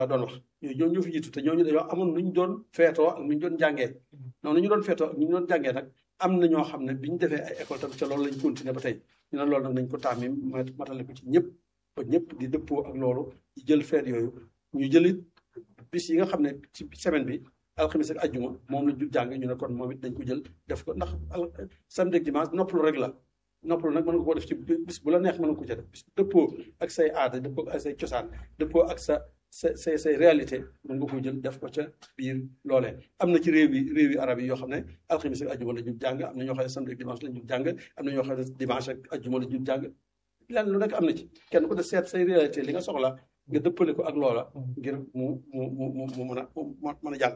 la doon wax ñooñu ñoo fi jiitu te ñooñu dañoo amoon nu ñu doon feetoo ak nu ñu doon jàngee noonu ñu doon feetoo ak nu ñu doon jàngee nag am na ñoo xam ne bi ñu defee ay école tam ca loolu lañ continuer ba tey ñu ne loolu nag nañ ko tàmmi matale ko ci ñëpp ba ñëpp di dëppoo ak loolu di jël feet yooyu ñu jëlit bis yi nga xam ne ci semaine bi alxamis ak ajjuma moom la ñu jàng ñu ne kon moom it dañ ko jël def ko ndax samedi ak dimanche noppalu rek la noppalu nag mën nga koo def ci bis bu la neex mën nga ko ca def bis dëppoo ak say aada dëppoo ak say cosaan dëppoo ak sa sa say say réalité mën nga ko jël def ko ca biir loolee am na ci réew yi réew yi arab yi yoo xam ne alxamis ak ajjuma la ñu jàng am na ñoo xam ne samedi ak dimanche la ñu jàng am na ñoo xam ne dimanche ak ajjuma la ñu jàng lenn lu nekk am na ci kenn ku de seet say réalité li nga soxla nga dëppale ko ak loola ngir mu mu mu mu mu mën a mën a jàng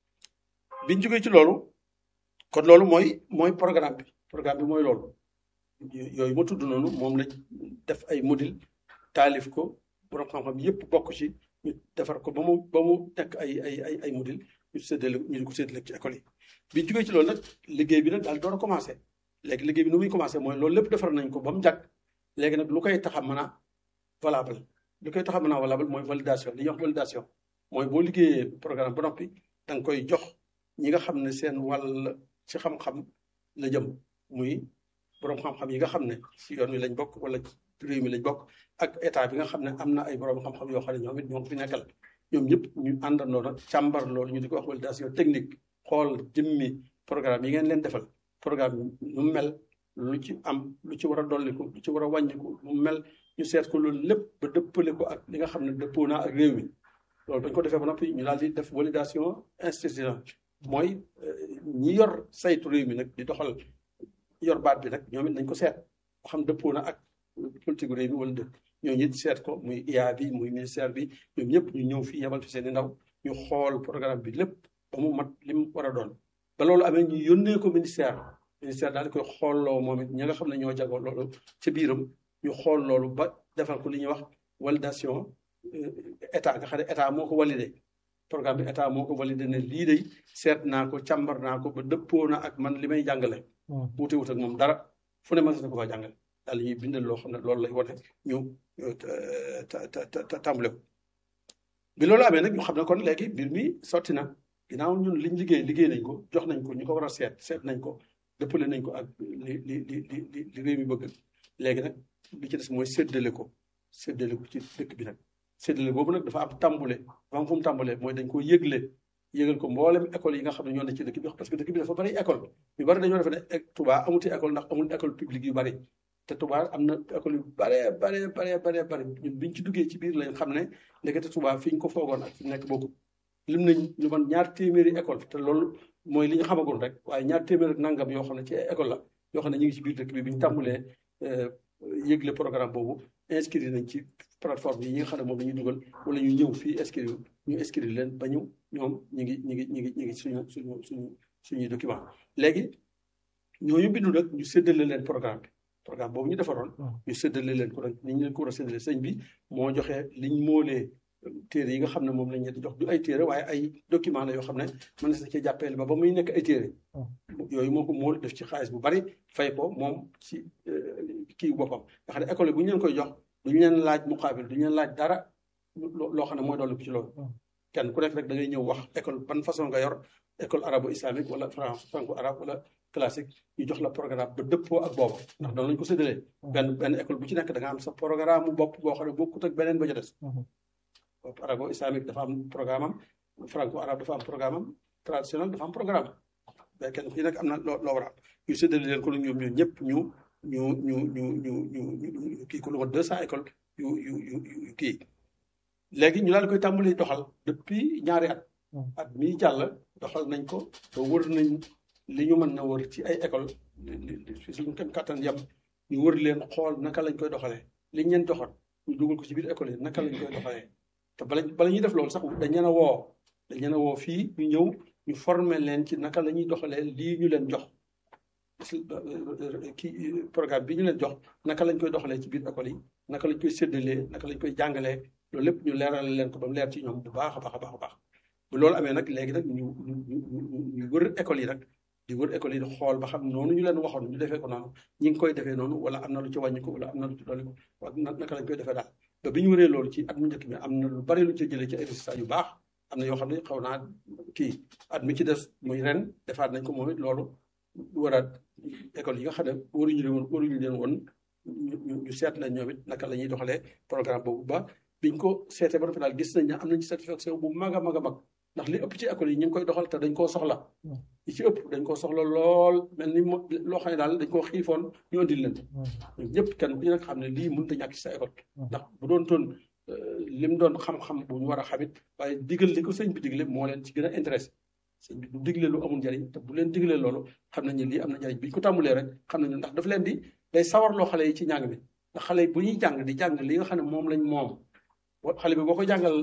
biñ jógee ci loolu kon loolu mooy mooy programme bi programme bi mooy loolu yooyu ma tudd noonu moom lañ def ay module taalif ko borom xam-xam yëpp bokk ci ñu defar ko ba mu ba mu nekk ay ay ay ay module ñu séddale ñu di ko séddale ci école yi biñ jógee ci loolu nag liggéey bi nag daal door a commencé léegi liggéey bi nu muy commencé mooy loolu lépp defar nañ ko ba mu jàkk léegi nag lu koy tax a mën a valable lu koy tax a mën a valable mooy validation li ñuy wax validation mooy boo liggéeyee programme ba noppi da nga koy jox ñi nga xam ne seen wàll ci xam-xam la jëm muy borom xam-xam yi nga xam ne si yoon wi lañ bokk wala réew mi lañ bokk ak état bi nga xam ne am na ay borom xam-xam yoo xam ne ñoom it ñoo fi nekkal ñoom ñëpp ñu àndandoo nag càmbar loolu ñu di ko wax validation technique xool jëmmi programme yi ngeen leen defal programme nu mel lu ci am lu ci war a dolliku lu ci war a wàññiku nu mel ñu seet ko loolu lépp ba dëppale ko ak li nga xam ne dëppoo naa ak réew mi loolu dañ ko defee ba noppi ñu daal di def validation institutionnelle mooy ñi yor saytu réew mi nag di doxal yor baat bi nag ñoom it nañ ko seet ba xam dëppoo na ak politique réew mi wala dëkk ñooñu it seet ko muy IA bi muy ministère bi ñoom ñëpp ñu ñëw fii yebal fi seen i ndaw ñu xool programme bi lépp ba mu mat li mu war a doon ba loolu amee ñu yónnee ko ministère ministère daal di koy xoolloo moom it ñi nga xam ne ñoo jagoo loolu ci biiram ñu xool loolu ba defal ko li ñuy wax validation état nga xam ne état moo ko validé programme bi état moo ko validé ne lii day seet naa ko càmbar naa ko ba dëppoo na ak man li may jàngale. wuute wut ak moom dara fu ne mën na ko faa jàngale daal ñuy bindal loo xam ne loolu lay wane ñu tàmbale ko bi loolu amee nag ñu xam ne kon léegi mbir mi sotti na ginnaaw ñun liñ liggéey liggéey nañ ko jox nañ ko ñu ko war a seet seet nañ ko dëppale nañ ko ak li li li li li réew mi bëgg léegi nag li ci des mooy séddale ko séddale ko ci dëkk bi nag séddale boobu nag dafa am tàmbule dafa am fu mu tàmbalee mooy dañ ko yëgle yëgal ko mboolem école yi nga xam ne ñoo ne ci dëkk bi parce que dëkk bi dafa bari école ñu bari dañoo defe ne Touba amuti école ndax amul école publique yu bari te Touba am na école yu bare bare bare bare bari ñun biñ ci duggee ci biir lañ xam ne ndekete Touba fi ñu ko foogoon ak fi nekk bokku lim nañ ñu man ñaar téeméeri école te loolu mooy li ñu xamagoon rek waaye ñaar téeméer ak nangam yoo xam ne ci école la yoo xam ne ñu ngi ci biir dëkk bi bi ñu tàmbalee yëgle programme boobu inscrire nañ ci plateforme yi ñi nga xam ne moom dañuy dugal wala ñu ñëw fii inscrire ñu inscrire leen ba ñu ñoom ñu ngi ñu ngi ñu ngi ñu ngi suñu suñu suñu suñuy document léegi ñooñu bindu nag ñu séddale leen programme bi programme boobu ñu defaroon ñu séddale leen ko nag ni ñu leen ko war a séddale sëñ bi moo joxe liñ moolee téere yi nga xam ne moom lañ leen di jox du ay téere waaye ay document la yoo xam ne mën na sa ci jàppale ba ba muy nekk ay téere yooyu moo ko mool def ci xaalis bu bari fay ko moom ci kii boppam nga xam ne école bu ñu leen koy jox duñu leen laaj muqaabil duñu leen laaj dara loo xam ne mooy dolli ko ci loolu kenn ku nekk rek da ngay ñëw wax école ban façon nga yor école arabo islamique wala franco arabe wala classique ñu jox la programme ba dëppoo ak boobu ndax doon lañu ko séddalee benn benn école bu ci nekk da nga am sa programme mu bopp boo xam ne bokkut ak beneen ba ca des arabo islamique dafa am programme am franco arabe dafa am programme am traditionnel dafa am programme mais kenn ku ci nekk am na loo loo war a am ñu séddale leen ko nag ñoom ñoom ñëpp ñu ñu ñu ñu ñu ñu kii ko lu mat deux cent écoles yu yu yu kii léegi ñu daal koy tàmbali doxal depuis ñaari at at mii jàll doxal nañ ko ba wër nañ li ñu mën na wër ci ay école fi suñu kem kattan yam ñu wër leen xool naka lañ koy doxalee liñ leen joxoon ñu dugal ko ci biir école yi naka lañ koy doxalee te bala bala ñuy def loolu sax dañ leen a woo dañ leen a woo fii ñu ñëw ñu former leen ci naka la ñuy doxalee lii ñu leen jox kii programme bi ñu leen jox naka lañ koy doxalee ci biir école yi naka lañ koy séddalee naka lañ koy jàngalee loolu lépp ñu leerale leen ko ba mu leer ci ñoom bu baax a baax a baax a baax bu loolu amee nag léegi nag ñu ñu ñu wër école yi nag di wër école yi di xool ba xam noonu ñu leen waxoon ñu defee ko noonu ñi ngi koy defee noonu wala am na lu ci wàññi ko wala am na lu ci dolli ko wala naka lañ koy defee daal te bi ñu waree loolu ci at mu njëkk bi am na lu bari lu ci jëlee ci ay résultats yu baax am na yoo xam ne xaw naa kii at mi ci des muy ren defaat nañ ko moom it loolu waraat école yi nga xam ne waruñu leen woon waruñu leen woon ñu ñu seet leen ñoom it naka la ñuy doxalee programme boobu ba biñ ko seetee ba noppi daal gis nañ ne am nañ ci satisfaction bu mag a mag a mag ndax li ëpp ci école yi ñu ngi koy doxal te dañ koo soxla li ci ëpp dañ koo soxla lool mel ni loo xam ne daal dañ koo xiifoon ñu andil leen ñun ñëpp kenn ku ci nag xam ne lii mënut a ñàkk ci sa école ndax bu doon toon lim doon xam-xam bu ñu war a xamit waaye digal li ko sëñ bi digle moo leen ci gën a intéressé sëñ bi du digle lu amul njariñ te bu leen diglee loolu xam nañ ne lii am na njariñ bi ñu ko tàmbulee rek xam nañu ndax daf leen di day sawarloo xale yi ci njàng mi ndax xale yi bu ñuy jàng di jàng li nga xam ne moom lañ moom xale bi boo ko jàngal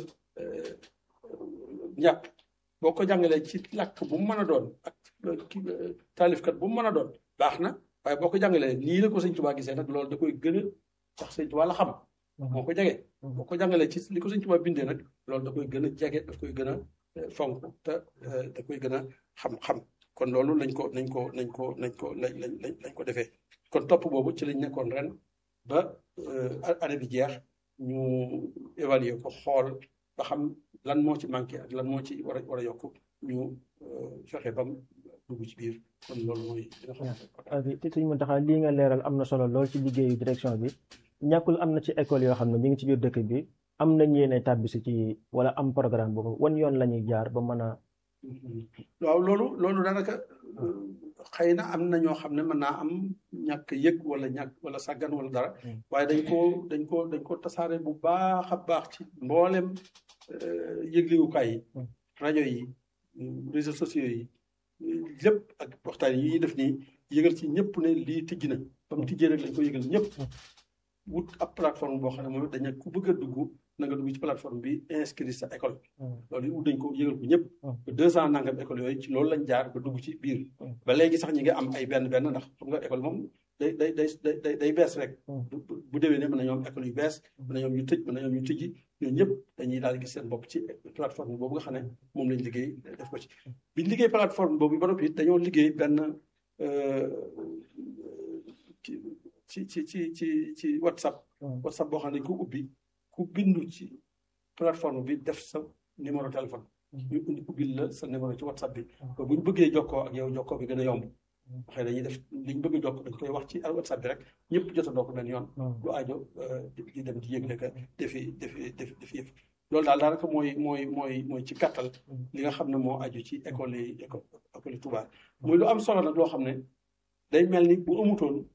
njàpp boo ko jàngalee ci làkk bu mu mën a doon ak ki taalifkat bu mu mën a doon baax na waaye boo ko jàngalee nii la ko sëñ Tuubaa gisee nag loolu da koy gën a tax sëñ Tuubaa la xam moo ko jege boo ko jàngalee ci li ko sëñ Tuubaa bindee nag loolu da koy gën a jege daf koy gën a fonk te da koy gën a xam-xam kon loolu lañ ko nañ ko nañ ko nañ ko lañ lañ lañ ko defee kon topp boobu ci lañ nekkoon ren ba année bi jeex ñu évaluer ko xool ba xam lan moo ci manqué ak lan moo ci war a war a yokk ñu fexe bam dugg ci biir kon loolu mooy li nga xam ne te suñu mën taxaa lii nga leeral am na solo lool ci liggéeyu direction bi ñàkkul am na ci école yoo xam ne ñu ngi ci biir dëkk bi am nañ yéene tàbbisi ci wala am programme boobu wan yoon la ñuy jaar ba mën a waaw loolu loolu daanaka xëy na am na ñoo xam ne mën naa am ñàkk yëg wala ñàkk wala sàggan wala dara waaye dañ ko dañ ko dañ ko tasaare bu baax a baax ci mboolem yëgliwukaay yi rajo yi réseaux sociaux yi lépp ak waxtaan yi ñuy def nii yëgal ci ñëpp ne lii tijji na ba mu tijjee rek lañ ko yëgal ñëpp wut ab plateforme boo xam ne moom dañ ku bëgg a dugg na nga dugg ci plateforme bi inscrit sa école loolu wut dañ ko yëgal ko ñëpp ba deux ans nangam école yooyu ci loolu lañ jaar ba dugg ci biir ba léegi sax ñi nga am ay benn benn ndax xam nga école moom day day day day day bees rek bu déwee ne mën na ñoom école yu bees mën na ñoom ñu tëj mën na ñoom ñu tëjji ñooñu ñëpp dañuy daal gis seen bopp ci plateforme boobu nga xam ne moom lañ liggéey def ko ci biñ liggéey plateforme boobu ba noppi dañoo liggéey benn ci ci ci ci ci whatsapp whatsapp boo xam ne dañ ko ubbi ku bindu ci plateforme bi def sa numéro téléphone ñu indi ubbil la sa numéro ci whatsapp bi ba bu ñu bëggee jokkoo ak yow jokkoo bi gën a yomb xëy dañuy def liñ bëgg a jokk dañ koy wax ci whatsapp bi rek ñëpp jotandoo ko benn yoon du aajo di dem di yëgle ka defi defi defi defi yëf loolu daal daanaka mooy mooy mooy mooy ci gàttal li nga xam ne moo aju ci école yi école yi Touba muy lu am solo nag loo xam ne day mel ni bu amutoon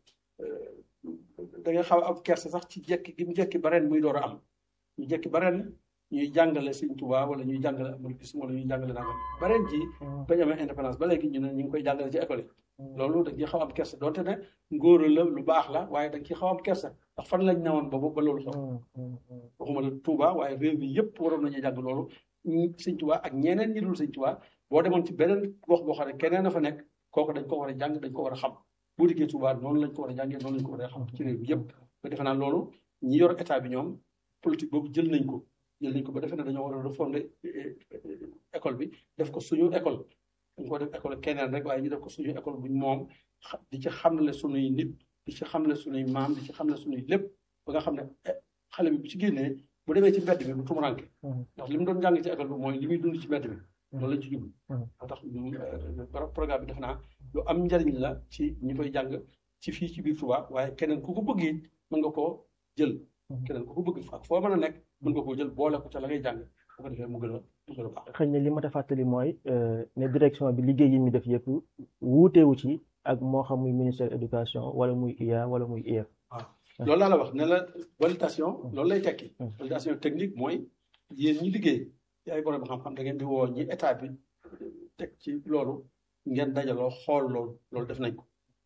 da nga xaw am kersa sax ci jekki gi mu jekki ba ren muy door a am ñu jekki ba ren ñuy jàngale Sëñ Tuubaa wala ñuy jàngale américain wala ñuy jàngale nangam ba ren ji bañ amee indépendance ba léegi ñu ne ñu ngi koy jàngale ci école yi loolu dañ ciy xaw am kersa donte ne ngóor la lu baax la waaye dañ ciy xaw am kersa ndax fan lañ newoon boobu ba loolu xew waxuma la Tuubaa waaye réew mi yëpp waroon nañu jàng loolu Sëñ Tuubaa ak ñeneen ñi dul Sëñ Tuubaa boo demoon ci beneen gox boo xam ne keneen a fa nekk kooku dañ ko war a jàng dañ ko war a xam boo dikkee Touba noonu lañ ko war a jàngee noonu lañ ko war a xam ci réew bi yëpp ba defe naa loolu ñi yor état bi ñoom politique boobu jël nañ ko jël nañ ko ba defe ne dañoo war a refonder école bi def ko suñu école dañ ko def école keneen rek waaye ñu def ko suñu école buñ moom di ci xamle suñuy nit di ci xamle suñuy maam di ci xamle suñuy lépp ba nga xam ne xale bi bu ci génnee bu demee ci mbedd bi bu tumuranke ndax li mu doon jàng ci école bi mooy li muy dund ci mbedd bi loolu lañ ci jublu moo tax programme bi def naa lu am njariñ la ci ñi koy jàng ci fii ci biir Touba waaye keneen ku ko bëgg it mën nga koo jël keneen ku ko bëgg ak foo mën a nekk mën nga koo jël boole ko ca la ngay jàng bu ko defee mu gën a mu gën a baax xëy na li ma ta fàttali mooy ne direction bi liggéey yi mu def yëpp wuutewu ci ak moo xam muy ministère éducation wala muy IA wala muy IEF waaw loolu laa la wax ne la validation loolu lay tekki validation technique mooy yéen ñi liggéey ci ay borom xam-xam da ngeen di woo ñi état bi teg ci loolu ngeen dajaloo xool loolu loolu def nañ ko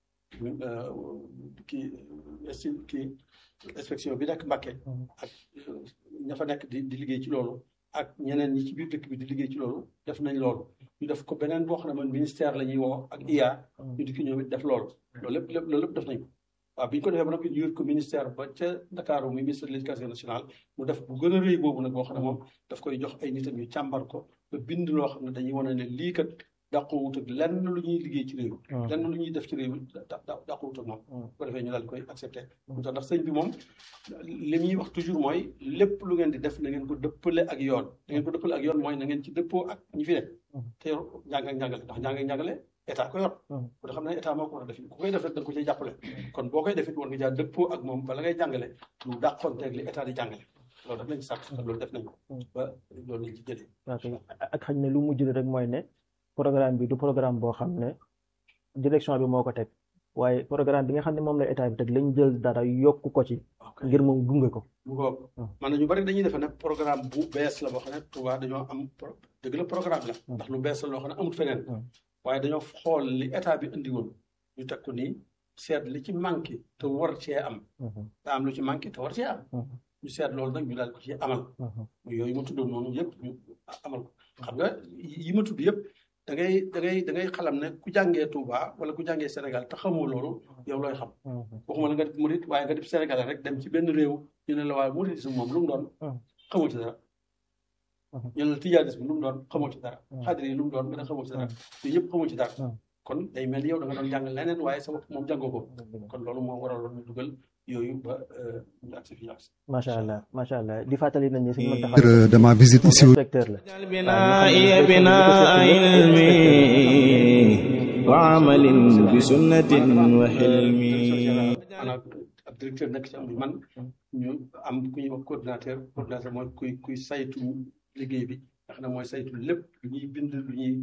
kii esti kii inspection bi nekk Mbàkke ak ña fa nekk di di liggéey ci loolu ak ñeneen ñi ci biir dëkk bi di liggéey ci loolu def nañ loolu ñu def ko beneen boo xam ne man ministère la ñuy woo ak IA ñu di ki ñoom it def loolu loolu lépp lépp loolu lépp def nañ ko waaw bi ñu ko defee ba noppi ñu yóbbu ko ministère ba ca Ndakaaru muy ministère de l'éducation nationale mu def bu gën a rëy boobu nag boo xam ne moom daf koy jox ay nitam yu càmbar ko ba bind loo xam ne dañuy wane ne lii kat dàqoowut ak lenn lu ñuy liggéey ci réew lenn lu ñuy def ci réew mi dàqoowut ak moom bu ko defee ñu daal koy accepté mu tax ndax sëñ bi moom li muy wax toujours mooy lépp lu ngeen di def na ngeen ko dëppale ak yoon da ngeen ko dëppale ak yoon mooy na ngeen ci dëppoo ak ñi fi ne te yor njàng ak njàngale ndax njàng ak njàngale état ko yor ko da xam ne état moo ko war a def ku koy def rek da nga ko ciy jàppale kon boo koy defit war nga jaar dëppoo ak moom bala ngay jàngale lu dàqonteeg li état di jàngale loolu daf lañ sàkk loolu def nañ ko ba loolu lañ ci jëlee ok ak xañ ne lu mujj rek mooy ne programme bi du programme boo xam ne direction bi moo ko teg waaye programme bi nga xam ne moom la état bi teg lañ jël dara yokk ko ci ngir moom gunge ko bu ko man na ñu bari dañuy defe ne programme bu bees la boo xam ne Touba dañoo am dëgg la programme la ndax lu bees la loo xam ne amul feneen waaye dañoo xool li état bi indi woon ñu teg ko nii seet li ci manqué te war cee am daa am lu ci manqué te war cee am ñu seet loolu nag ñu daal ko ci amal yooyu ma tuddoon noonu yëpp ñu amal ko xam nga yi ma tudd yëpp da ngay da ngay da ngay xalam ne ku jàngee Touba wala ku jàngee Sénégal te xamoo loolu yow looy xam waxuma la nga def murit waaye nga def Sénégal rek dem ci benn réew ñu ne la waaye muritisme moom lu mu doon xamoo ci dara ñu ne la tijaanisme lu mu doon xamoo ci dara xaadir yi lu mu doon nga ne xamoo ci dara yooyu yëpp xamoo ci dara kon day mel ni yow da nga doon jàng leneen waaye sa bopp moom jàngoo ko kon loolu moo waraloon ñu dugal yooyu ba ñu agsi fi ñu agsi macha allah macha allah di fàttali nañ ne suñu mën taxaw de ma visite ici inspecteur la بناء بناء علمي وعمل بسنة وحلمي maanaam ab directeur nekk ci am man ñu am ku ñuy wax coordinateur coordinateur mooy kuy kuy saytu liggéey bi nga xam ne mooy saytu lépp lu ñuy bind lu ñuy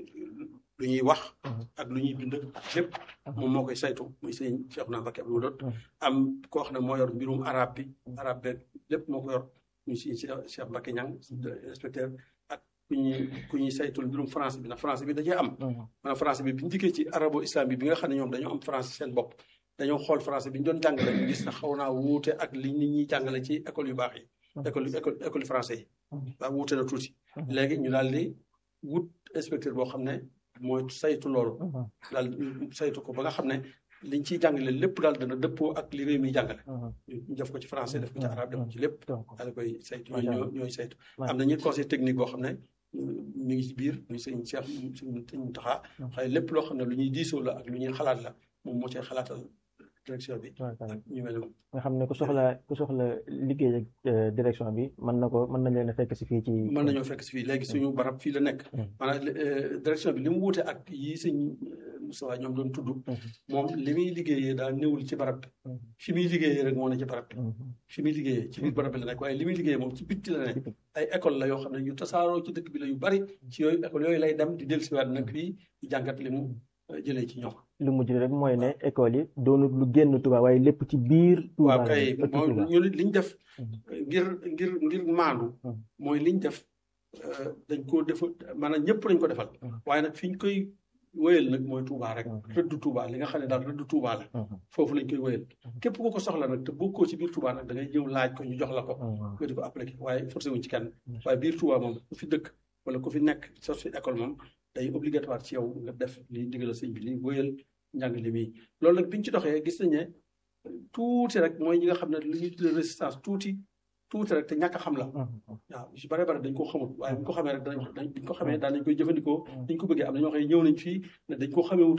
lu ñuy wax ak lu ñuy bind lépp moom moo koy saytu muy sëñ Cheikh na Mbacké Abdou Doot am koo xam ne moo yor mbirum arabe bi arabe beeg lépp moo ko yor muy sëñ Cheikh Mbacké Ñang inspecteur ak ku ñuy ku ñuy saytul mbirum français bi ndax français bi da cee am maanaam français bi bi ñu dikkee ci arabo islam bi bi nga xam ne ñoom dañoo am français seen bopp dañoo xool français bi ñu doon jàngale ñu gis na xaw naa wuute ak li nit ñuy jàngale ci école yu baax yi école école école français yi waaw wuute na tuuti léegi ñu daal di wut inspecteur boo xam ne mooy saytu loolu daal saytu ko ba nga xam ne liñ ciy jàngale lépp daal dana dëppoo ak li réew mi jàngale ñu def ko ci français def ko ci arabe def ko ci lépp daal koy saytu ñooy ñooy saytu am na ñi conseil technique boo xam ne mi ngi ci biir muy sëñ Cheikh sëñ Taxa xëy lépp loo xam ne lu ñuy diisoo la ak lu ñuy xalaat la moom moo cee xalaatal direction bi ak ñu mel noonu nga xam ne ku soxla ku soxla liggéey ak direction bi mën na ko mën nañ leen a fekk si fii ci mën nañoo fekk si fii léegi suñu barab fii la nekk maanaam direction bi li mu wuute ak yi sëñ Moussa ñoom doon tudd moom li muy liggéeyee daal néewul ci barab bi fi muy liggéeyee rek moo ne ci barab bi fi muy liggéeyee ci biir barab bi la nekk waaye li muy liggéeyee moom ci bitti la nekk ay école la yoo xam ne yu tasaaroo ci dëkk bi la yu bari ci yooyu école yooyu lay dem di dellusiwaat nag fii di jàngat li mu jëlee ci ñoom lu mujj rek mooy ne école yi doonul lu génn Touba waaye lépp ci biir Touba waaw kay mooy ñu liñ def ngir ngir ngir maandu mooy liñ def dañ ko def maanaam ñëpp lañ ko defal waaye nag fi ñu koy wéyal nag mooy Touba rek rëddu Touba li nga xam ne daal rëddu Touba la foofu lañ koy wéyal képp ku ko soxla nag te bokkoo ci biir Touba nag da ngay ñëw laaj ko ñu jox la ko nga di ko appliqué waaye forcé wuñ ci kenn waaye biir Touba moom ku fi dëkk wala ku fi nekk sa fi école moom day obligatoire ci yow nga def li digal sëñ bi li wéyal njàng li muy loolu nag biñ ci doxee gis nañ ne tuuti rek mooy ñi nga xam ne li ñuy tuddee résistance tuuti tuuti rek te ñàkk a xam la waaw su bare bare dañ ko xamul waaye buñ ko xamee rek dañ dañ ko xamee daan nañ koy jëfandikoo dañ ko bëggee am na ñoo xam ne ñëw nañ fii ne dañ ko xamee